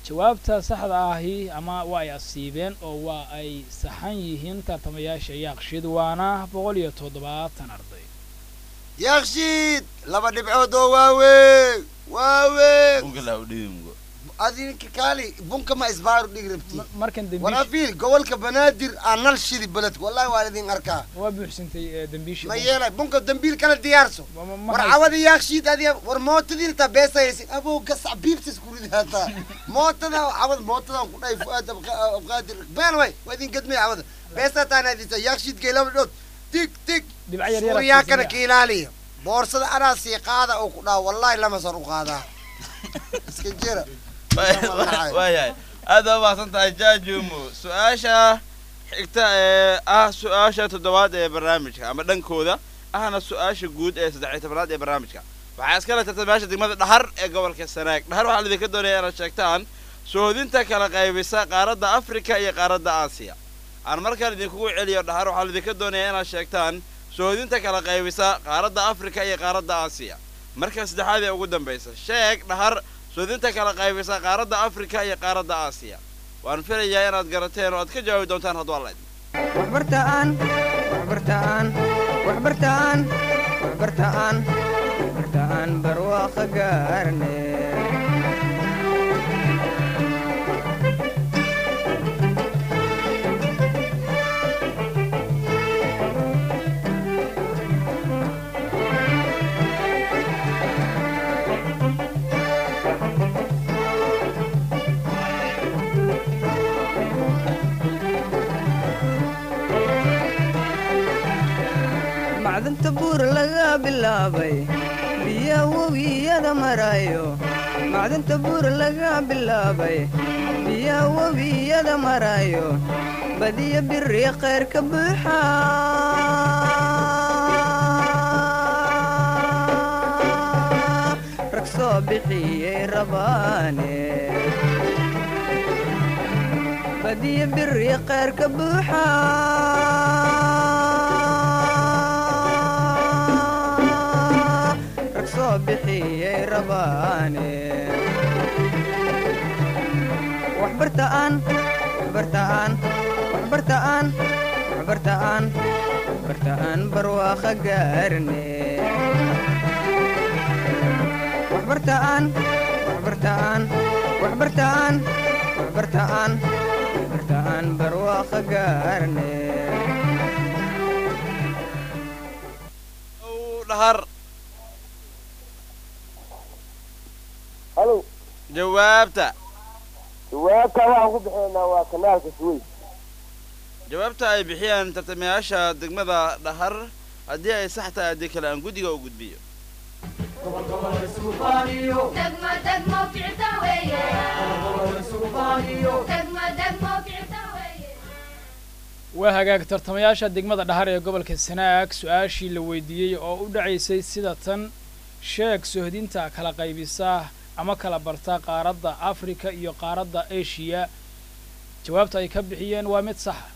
jawaabta saxda ahi ama waa ay asiibeen oo waa ay saxan yihiin tartamayaasha yaaqshid waana boqol iyo toddobaatan arday yakshiid laba dhibcood oo waaweyn waaweyn bunka laa u dhibi mugo adinka kaali bunka ma isbaaru dhig rabti markan war dembiish afiil gobolka banaadir aa nal shidi beledka wallahi waa idin arkaa waa buuxsantay ee, dembiishii ma bunka. yeelay bunka dambiil kala diyaarso Ma- ma- ma war hayst- cawada yakshiid adiga war mootadiin taa beesayaysin abow gasac biibsas kuridi hataa mootada cawada mootadan ku dhahay fuaad Abqa- abqaadir been way waa idin gadmay cawada beesa taan adisa yakshiid gay laba dhood tig tig Dhibco yar yar suuryaakana agtiisa ka ilaaliya boorsada anaa sii qaada oo ku dhaha wallahi lama sar u qaadaa iska jira waayahay aad baa mahadsan tahay jaajumo su-aasha xigta ee ah su-aasha toddobaad ee barnaamijka ama dhankooda ahna su-aasha guud ee saddex iyo tobanaad ee barnaamijka waxaa iskala tartamayaasha degmada dhahar ee gobolka sanaag dhahar waxaa laidinka doonaya inaad sheegtaan soodinta kala qaybisa qaaradda afrika iyo qaaradda aasiya aan markaan idinkugu celiyo dhahar waxaa laidinka doonaya inaad sheegtaan soodinta kala qaybisa qaaradda afrika iyo qaaradda aasiya marka saddexaad ee ugu dambaysa sheeg dhahar soodinta kala qaybisa qaaradda afrika iyo qaaradda aasiya waan filayaa inaad garateen oo aad ka jawaabi doontaan hadduu alla idmo waxbartaan waxbartaan waxbartaan waxbartaan waxbartaan barwaaqo gaarne macdanta buur laga bilaabay biya webiyada marayo macdanta buur laga bilaabay biya webiyada marayo badiya biri khayr ka buuxa rag soo bixiyey rabaane badiya biri khayr ka buuxa rag soo bixiyey rabaane waxbartaan waxbartaan waxbartaan waxbartaan waxbartaan barwaaqo gaarne waxbartaan waxbartaan waxbartaan waxbartaan waxbartaan barwaaqo gaarne dhahar halo jawaabta jawaabta waxaan ku bixinaynaa waa kanaalka suweys jawaabta ay bixiyaan tartamayaasha degmada dhahar haddii ay sax tahay haddii kale aan guddiga u gudbiyo دقمة دقمة وكعتا ويا دقمة دقمة وكعتا ويا waa hagaag tartamayaasha degmada dhahar ee gobolka sanaag su-aashii la weydiiyey oo u dhacaysay sida tan sheeg sohdinta kala qaybisa ama kala barta qaaradda afrika iyo qaaradda eshiya jawaabta ay ka bixiyeen waa mid saxa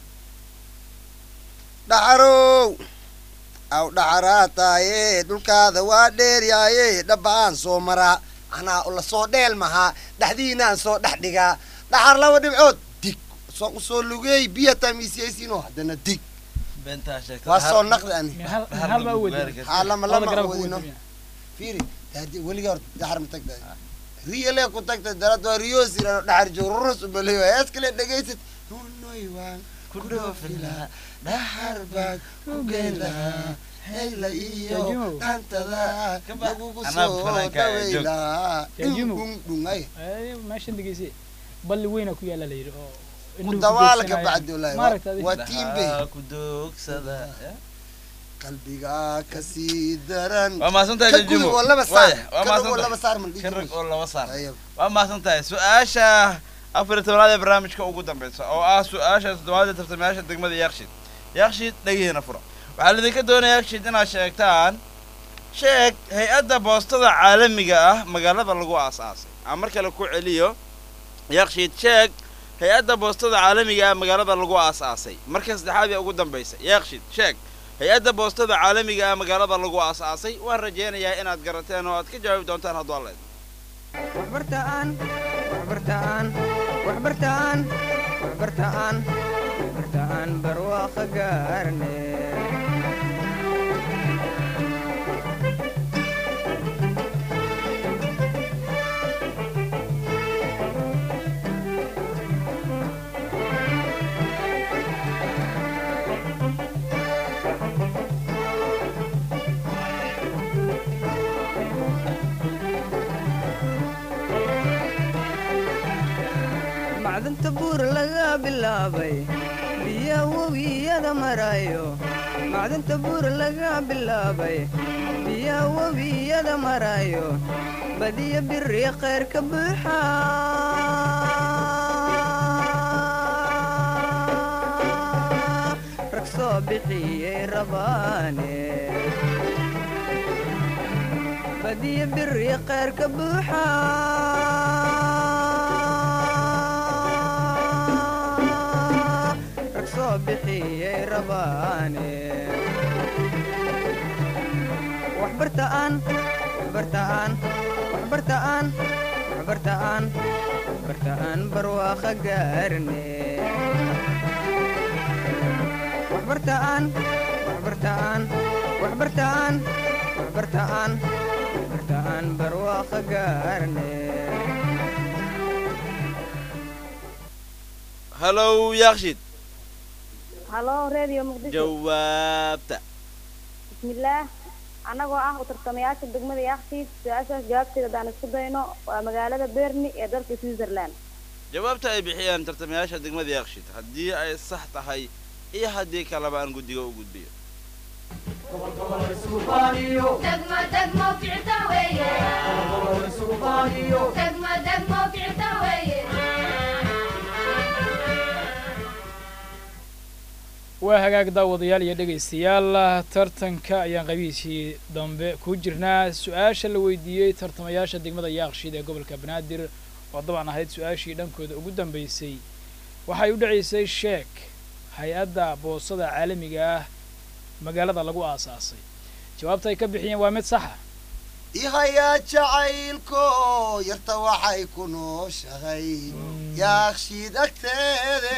dhacarow aw dhacaraa taaye dhulkaada waa dheeryaaye dhabbaan soo maraa anaa la soo dheel mahaa dhexdiinaan soo dhex dhigaa dhacar laba dhibcood dig soo usoo lugeey biya tamiisiyaysiino haddana dig beentaa sheegta waa soo naqdi ani hal hal baa u weydiiyey haa lama labada lama garab ku wadino weydiinaya. fiiri hadi weligaa horta dhaxar ma tagtay riyalee ku tagtay darad waa riyoosirano dhaxar joog rurus umaleyo heeskale dhegaysad nunoy waan ku dhoofilaa dhaxar baan ku geelaa heyla iyo Jaajumow. dhantada lagugu Anaa soo fanaanka ee joog. dhaweylaa Jaajumow. dhungdhungay Ee, meeshan dhegeysi balli weyna ku yaala la yidhi oo ku indhuhu dawaala ka doogsanayaan. bacdi wallaahi maaragta waa- adiga waa tiimbe Dhahaa ku doogsada eh? qalbigaa kasii daran waa mahadsantahay Ka jajimo gudub oo laba saar. Waaya, waa Ka rag oo mahadsantahay. laba saar ma dhihi Ka rag jirin. oo laba saar Ayab. waa mahadsan tahay su-aasha afar iyo tobanaad ee barnaamijka ugu dambeysa oo ah su-aasha toddobaad ee tartamayaasha degmada yaakshid yaakshid dhagihiina fura waxaa laidinka doonaya yaakshid inaad sheegtaan sheeg hay-adda boostada caalamiga ah magaalada lagu aas-aasay aan mar kale ku celiyo yaakshid sheeg hay-adda boostada caalamiga ah magaalada lagu aas-aasay marka saddexaad ee ugu dambeysa yaakshid sheeg hay-adda boostada caalamiga ah magaalada lagu aas-aasay waan rajeynayaa inaad garateen oo aad ka jawaabi doontaan hadduu alla idmo waxbartaan waxbartaan waxbartaan waxbartaan waxbartaan barwaaqo gaarne macdanta buur laga bilaabay biya webiyada marayo macdanta buur laga bilaabay biya webiyada marayo badiya biri khayr ka buuxa rag soo bixiyey rabaane badiya biri khayr ka buuxa rag soo bixiyey rabaane waxbartaan waxbartaan waxbartaan waxbartaan waxbartaan barwaaqo gaarne waxbartaan waxbartaan waxbartaan waxbartaan waxbartaan barwaaqo gaarne hallow yaakshid halo radio muqdisho jawaabta bismillaah annagoo ah u tartamayaasha degmada yaaqsiid su-aashaas jawaabteeda haddaan isku dayno waa magaalada berni ee dalka switzerland jawaabta ay bixiyaan tartamayaasha degmada yaakshid haddii ay sax tahay iyo haddii kaleba aan guddiga u gudbiyo degmo degmo kicita weeye degmo degmo kicita weeye waa hagaag daawadayaal iyo dhegaystayaal tartanka ayaan qabiisii dambe ku jirnaa su-aasha la weydiiyey tartamayaasha degmada yaaqshiid ee gobolka banaadir oo dabcan ahayd su-aashii dhankooda ugu dambeysay waxay u dhacaysay sheek hay-adda boosada caalamiga ah magaalada lagu aasaasay jawaabta ay ka bixiyeen waa mid saxa ihayaa jacaylko yarta waxay ku nooshahay yaakshiid agteede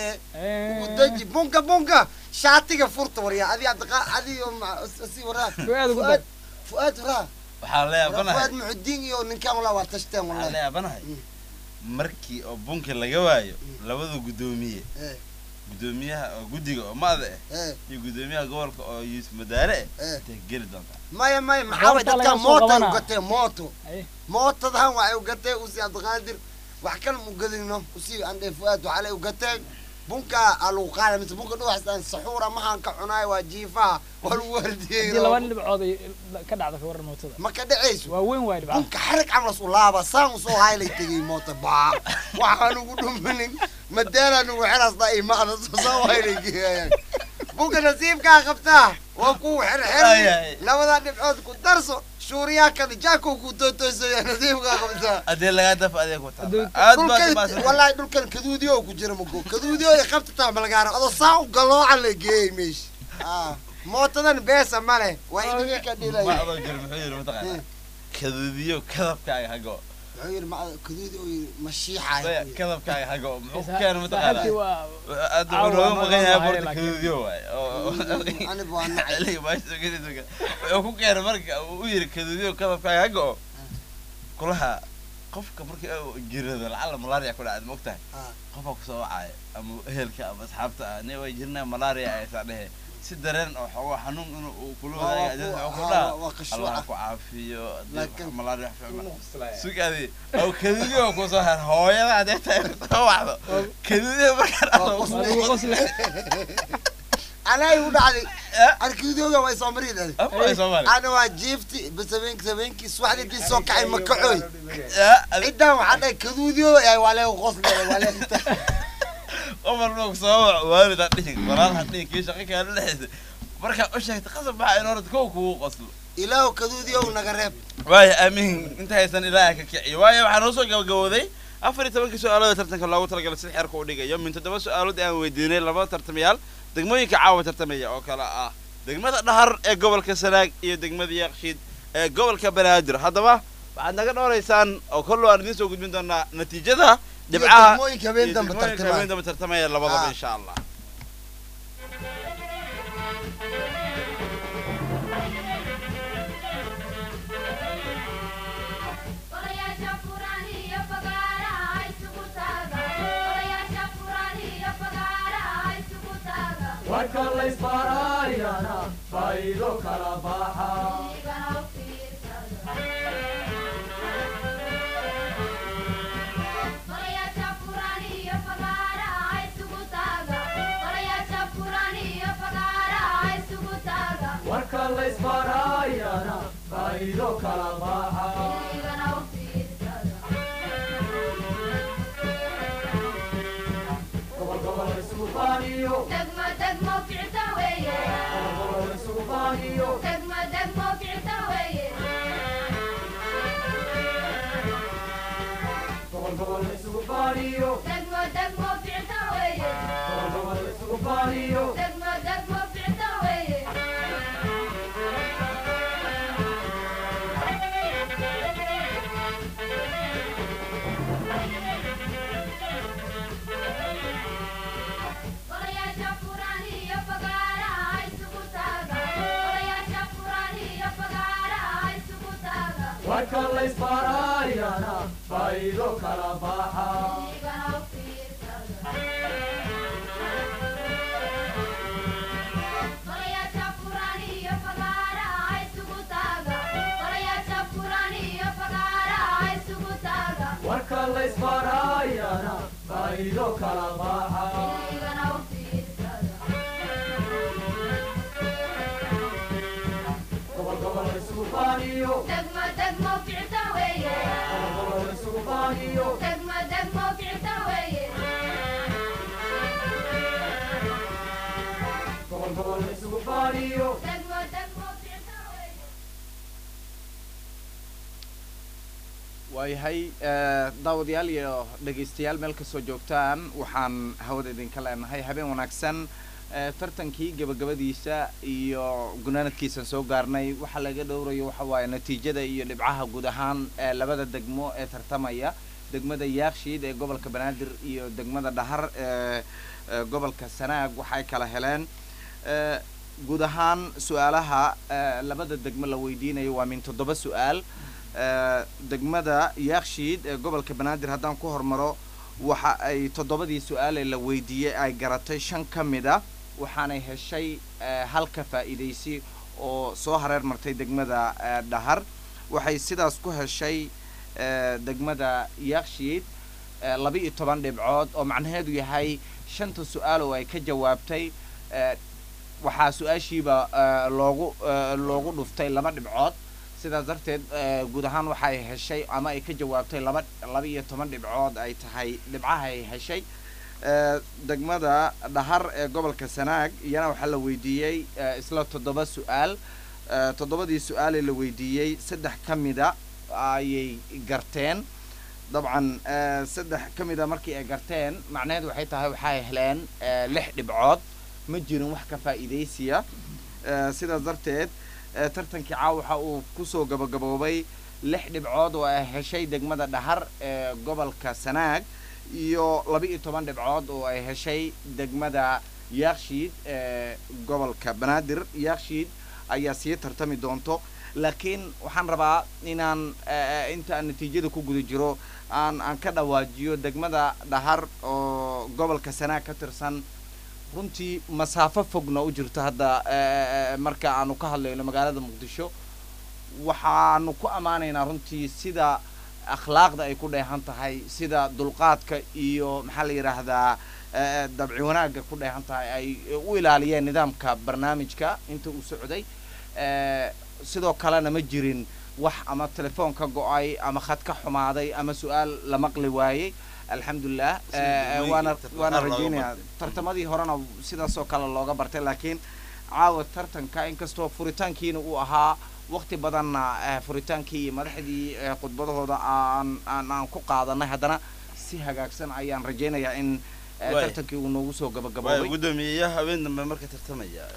ugu deji bunka bunka shaatiga furta waryaa adi abdiqa adiyo si waraa Fuaad ugu fuaad fuaad waraa waxaa la yaabanahay fuaad muxudiin iyo ninkaan walaa waa tashteen waxaa la wallahi yaabanahay markii oo bunka laga waayo labada guddoomiye Eh. guddoomiyaha oo guddiga oo maada ah Eh. iyo guddoomiyaha gobolka oo yuusuf madaare ah Eh. intay geli doontaa maya maya maxaa way Goobta dadka laga soo moota ay qabanaa. ugatee mooto Ay. mootadan waxay ugatee usi abdiqaadir wax kale mu gelino usi andhe fuaad waxaa lay ugatee bunka aa lagu qaada mise bunka dhuwaxsaan saxuura mahaan ka cunaay waa jiifaha waa lagu wardiyey haddii laba dhibcood ay ka dhacda ka waran mootada ma ka dhacayso waa weyn waay dhibcaha bunka xarig camlas u laaba saan usoo haylay tegay moota baa waxaan ugu dhuminin madaanaan ugu xirasda imaada soo haylay geeyaan bunka nasiibkaa qabtaa waa kuwa Ay, ay. xirxir labada dhibcood ku darso shuuriyaa kada jaako ku tootoosaya nasiibkaa qabtaa haddii lagaa dafa adeeg ku Hadduu- taala aad baad dhulkan umaasan wallaahi dhulkan kaduudiyo ku jira mago kaduudiyo ay qabtataa malgaara adoo saa u galooca la geeyey meesha Ah, mootadan beesa ma leh waa idinka ka ma dhilaya adoo jiro muxuu yidhi mataqaana kaduudiyo kadabkaaga hago wuxuu yidhi ma kaduudi oo yidhi mashiixaay Daya, kadabkaaga hago muxuu ku keena mataqaana saaxiibkii waa aad Caawa wuxuu nooga ma- maqan yahay ma- borta laakiin- kaduudiyo waay oo aniba waa nacay xilliga baasha geliisa wuxuu ku keenay marka uu u yidhi kaduudiyo kadabkaaga hago oo kulaha qofka markii uu jirado lacala malaria ku dhacda maogtahay Ah. qofaa kusoo wacaya ama ehelka ama asxaabta ah ne way jirnaa malaria aysaa dhehe si dareen oo xoogaa xanuun inuu uu kula Waa- wadaaga waa ajada ku- wuxuu ah, dhaha waa- waa qashuuca. allah ha ku caafiyo haddii Laakiin- wax malaria wax fiicma sugaadi oo kaduudiyo kusoo her hooyada hadee tahay soo wacdo kaduudiyo markaa Waa dhacdo qosle. waa lagu qosle anay u dhacday Eh? arkidooga way soo marii dhali Afka ay Soomaali. ana waa jiifti bas habeenki habeenkii subaxdii intii soo kacay ma kacoy Ya, adi- ciddaan waxaa dhahay kaduudiyo ay waa leegu qosle waa leegu qof walba kusoo wac waalid ha dhihin walaal ha dhihin kii shaqo kaala dhexeysa markaa u sheegta qasab maxaa in horta kow kugu qoslo ilaahu kaduudiyo naga reeb waayo aamin inta haysan ilaaha ka kiciyo waayo waxaa noo soo gabagabooday afar iyo tobankii su-aalada tartanka loogu talagalay si xeerka u dhigayo min toddoba su-aalood aan weydiinay labada tartamayaal degmooyinka caawa tartamaya oo kale ah degmada dhahar ee gobolka sanaag iyo degmada yaaqshiid ee gobolka banaadir haddaba waxaad naga dhooraysaan oo kollo aan idiin soo gudbin doonaa natiijada dhibcaha degmooyinka habeen iyo dambe degmooyinka tartamaya. habeen dambe tartamaya labadaba Ah. insha allah Golayaasha furan iyo fagaaraha isugu taaga. Golayaasha furan iyo fagaaraha isugu taaga. warka laysbaaraayana faa'iido kala baxa Igana u fiirsada. Golayaasha furan iyo fagaaraha isugu taaga. Golayaasha furan iyo fagaaraha isugu taaga. warka laysbaaraayana faa'iido kala baxa Igana u fiirsada. gobol gobol isugu faaniyo Degmo degmo ficta weeye. gobol gobol isugu faaniyo Degmo degmo ficta weeye. gobol gobol isugu faaniyo Degmo degmo ficta weeye. gobol gobol isugu faaniyo Degmo degmo ficta weeye. Golayaasha furan iyo fagaaraha isugu taaga. Golayaasha furan iyo fagaaraha isugu taaga. warka laysbaaraayana faa'iido kala baxa Igana u fiirsada. Golayaasha furan iyo fagaaraha isugu taaga. Golayaasha furan iyo fagaaraha isugu taaga. warka laysbaaraayana faa'iido kala baxa Igana u fiirsada. gobol gobol isugu faaniyo Degmo degmo ficta weeye. gobol gobol isugu faaniyo Degmo degmo ficta weeye. gobol gobol isugu faaniyo Degmo degmo ficta weeye. waayahay eh, daawadayaal iyo dhegaystayaal meel kastoo joogtaan waxaan hawada idinka leenahay habeen wanaagsan eh, tartankii gabagabadiisa iyo gunaanadkiisaan soo gaarnay waxaa laga dhowrayo waxa waaye natiijada iyo dhibcaha guud ahaan ee labada degmo ee tartamaya degmada yaakshiid ee gobolka banaadir iyo degmada dhahar ee ee gobolka sanaag waxay kala heleen Eh, guud ahaan su-aalaha eh, labada degmo la weydiinayo waa min toddoba su-aal Eh, degmada yaakshiid ee gobolka banaadir haddaan ku hormaro waxa ay toddobadii su-aal ee la weydiiyey ay garatay shan ka mid a waxaanay heshay eh, halka faa'iidaysi oo soo hareer martay degmada eh, dhahar waxay sidaas ku heshay eh, degmada yaakshiid eh, laba iyo toban dhibcood oo macnaheedu yahay shanta su-aal oo ay ka jawaabtay eh, waxaa su-aashiiba eh, loogu eh, loogu dhuftay laba dhibcood sidaas darteed eh, guud ahaan waxay heshay ama ay ka jawaabtay laba laba iyo toban dhibcood ay tahay dhibcaha ay heshay Eh, degmada dhahar ee gobolka sanaag iyana waxaa la weydiiyey eh, isla toddoba su-aal Eh, toddobadii su-aalee la weydiiyey saddex ka mida ayay garteen dabcan eh, saddex ka mida markii ay garteen macnaheedu waxay tahay waxay heleen eh, lix dhibcood ma jirin wax ka faa'iidaysiya Eh, sidaas darteed eh, tartankii caawa waxa uu kusoo gabagaboobay lix dhibcood oo ay heshay degmada dhahar ee gobolka sanaag iyo laba iyo toban dhibcood oo ay heshay degmada yaakshiid ee gobolka banaadir yaakshiid ayaa sii tartami doonto laakiin waxaan rabaa inaan eh, inta aan natiijada ku guda jiro aan aan ka dhawaajiyo degmada dhahar oo gobolka sanaag ka tirsan runtii masaafo fogna u jirto hadda eh, marka aanu ka hadlayno magaalada muqdisho waxaanu ku ammaanaynaa runtii sida akhlaaqda ay ku dheehan tahay sida dulqaadka iyo maxaa la yidhaahdaa eh, dabci wanaagga ku dheehan tahay ay u ilaaliyeen nidaamka barnaamijka inta uu socday Eh, sidoo kalena ma jirin wax ama telefoon ka go-ay ama khad ka xumaaday ama su-aal la maqli waayey alxamdulilah Sida Eh, degmooyinkii waana tartan waana qaar looga rajeynayaa bartay. tartamadii horena sidaasoo kale looga bartay laakiin caawa tartanka inkastoo furitaankiina uu ahaa waqti badanna eh, furitaankii iyo madaxdii eh, khudbadahooda aan aan aan ku qaadanay haddana si hagaagsan ayaan rajeynayaa in eh, Waay. tartankii uu noogu soo waayo gabagaboobay guddoomiyeyaha habeen dambe marka tartamaya eh,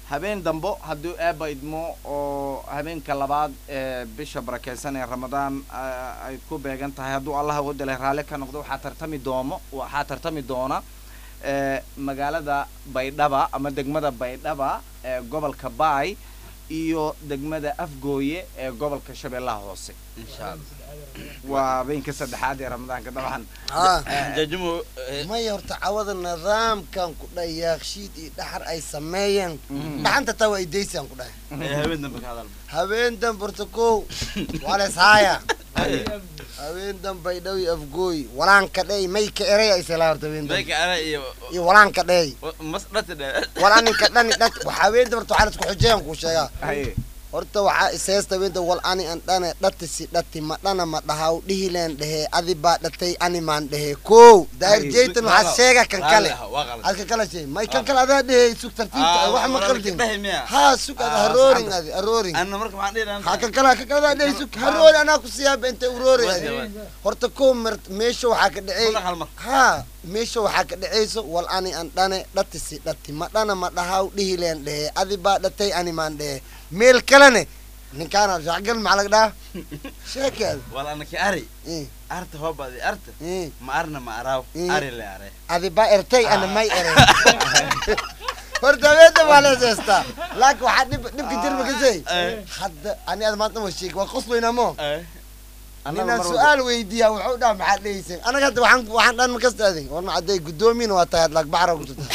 habeen dambo hadduu eeba idmo oo habeenka labaad ee bisha barakeysan ee ramadaan ah, ay ku beegan tahay hadduu allah wadale raalli ka noqdo waxaa tartami doomo waxaa tartami doona ee magaalada baydhaba ama degmada baydhaba ee gobolka baay iyo degmada afgooye ee gobolka shabeellaha hoose insha allah waa habeenka saddexaad ee ramadaanka dabcan Ah. jajumo maya horta cawada nidaamkan ku dhahay yaakshiid iyo dhaxar ay sameeyeen dhaxanta taa waa idaysaan ku dhahay habeen dambe ka hadal habeen dambe horta kow waa lees haaya habeen dambe ay dhow iyo afgooy walaanka dhey mayka erey ay selaa horta habeen dambe mayka ana iyo iyo walaanka dhey mas dhati dhe walaninka dhani dhat waxa habeen dambe horta waxaa la isku xujeeyan kuu sheegaa haye horta waxaa iseesta weynta wal ani an dhane dhatisi dhati ma dhana ma dhahaw dhihileen dhehe adi baa dhatay ani maan dhehe kow daahir Ay, jeytan waxaa sheega kan kale waa qalad halka kale shay may kan kale adaa dhehe sug tartiibta Ah, wax ma walaalka qaldin dhehe miya? haa sug ada Ah, harooring saxda. adi harooring anna marka maxaan dhihi lahaa ha kan kale kan kale adaa dhehe sug haroori anaa ku siyaaba inta uroori adi Wadi, wadi. horta kow mer meesha waxaa ka dhacey Kuna hal mar. haa meesha waxaa ka dhaceyso wal ani an dhane dhatisi dhati ma dhana ma dhahaw dhihileen dhehe adi baa dhatay ani maan dhehe meel kalene ninkaana shacgal maxaa laga dhaha sheekaad wala anaki ari Eh, arta hoobadi arta eh. ma arna ma araaw Eh. ari le are adi baa ertay ana may ere horta habeenta waa la heestaa laakiin waxaa dhib dhibka jirma kasay Eh. hadda ani ad maanta ma sheeg waa qoslayna mo Eh. Annaga ninaan mar walba- su-aal weydiiyaa wuxuu dhaha maxaad dhegeyseen anaga hadda waxaan waxaan dhan ma kasta adig war macadday guddoomiina waa tahay adlaag bacra ku jirta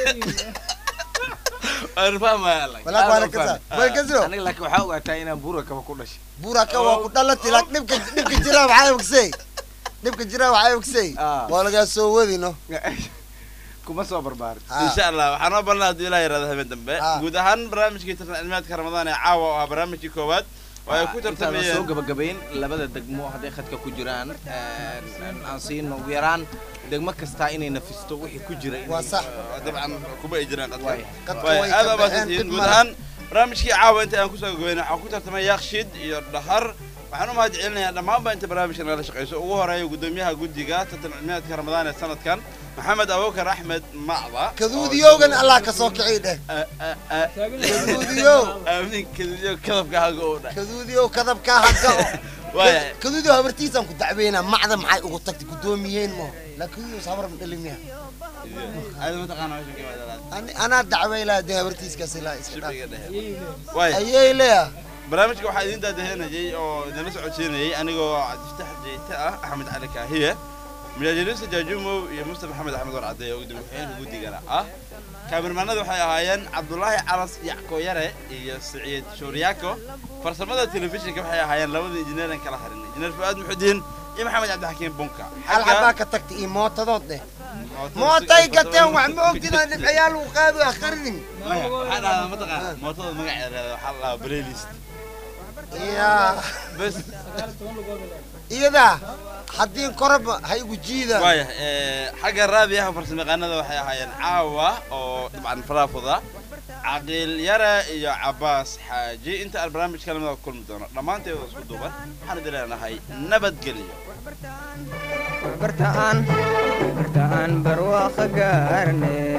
waan fahmaya lag walaak waa la kasaa bal kasro aniga laakiin waxaa ogaataa inaan buura kaba ku dhashay buraka waa ku dhalati laak dhibka dhibka jiraa waxaa ogsay dhibka jiraa waxaa ogsay Ah. waa lagaa soo wadino kuma soo barbaarin insha allah waxaan noo balnaa hadduu ilaah yaraado habeen dambe Ah. guud ahaan barnaamijkii tartan cilmiyaadka ramadaan ee caawa oo ah barnaamijkii koowaad oo ay ku intaan soo tartamayeen gabagabayn labada degmo hadday khadka ku jiraan een, aan siino ugu yaraan degmo kastaa inay nafisto wixii ku jira inay- waa sax dabcan kuma ay jiraan Waay. Qadka Waay, way aad ka baa baxeen, mahadsantihiin dib guud male. ahaan barnaamijkii caawa inta aan kusoo gabayna waxaa ku tartamay yaakshid iyo dhahar waxaan u mahad celinayaa dhammaanba inta barnaamijka nagala shaqeyso ugu horeeya guddoomiyaha guddiga tartan cilmiyaadka ramadaan ee sanadkan maxamed abubakar axmed macda kaduudiyowgan allah ka soo kiciy dheh kaduudiyow aamin kaduudiyo kadabka haga oo dha kaduudiyow kadabkaa hagga waaya kaduudiyow habartiisaan ku dacweynaa macda maxay ugu tagtay guddoomiyeen mo la kaduudiyow sabar ma dhalimiya aad mataqaana meesha ka wadaalaad Ani- anaa dacweylaa dee habartiiskaas ilaa iska dhaaf shibiga dhehe waaya ayay leeya barnaamijka waxaa idin daadahenayay oo idinla socodsiinayay anigoo cabdifataax jeyte ah axmed cali kaahiye mujaajiriinta jaajumow iyo mustafa maxamed axmed war caddeeye oo gudoomiye guddigana ah kaamirmaanada waxay ahaayeen cabdulaahi calas yacko yare iyo siciid shooryaako farsamada telefishinka waxay ahaayeen labada injineeran kala harin injineer fu'aad muxudiin iyo maxamed cabdixakiin bunka hal xabaa ka tagtay iyo mootadood dheh mootay gateen wax ma ogtidaan dhibcayaal uu qaado akhrining waxaa dhahdaa mataqaana mootada magaceeda waxaa la dhahaa playlist yaa bes iyadaa haddii koraba ha igu jiida waaya xagga raadiyaha farsamayaqaanada waxay ahaayeen caawa oo dabcan faraafuda caqiil yare iyo cabaas xaaji inta aan barnaamijka lamida kulmi doono dhammaanteeda isku duuban waxaan idin leenahay nabadgelyo bartaan bartaan barwaaqo gaarne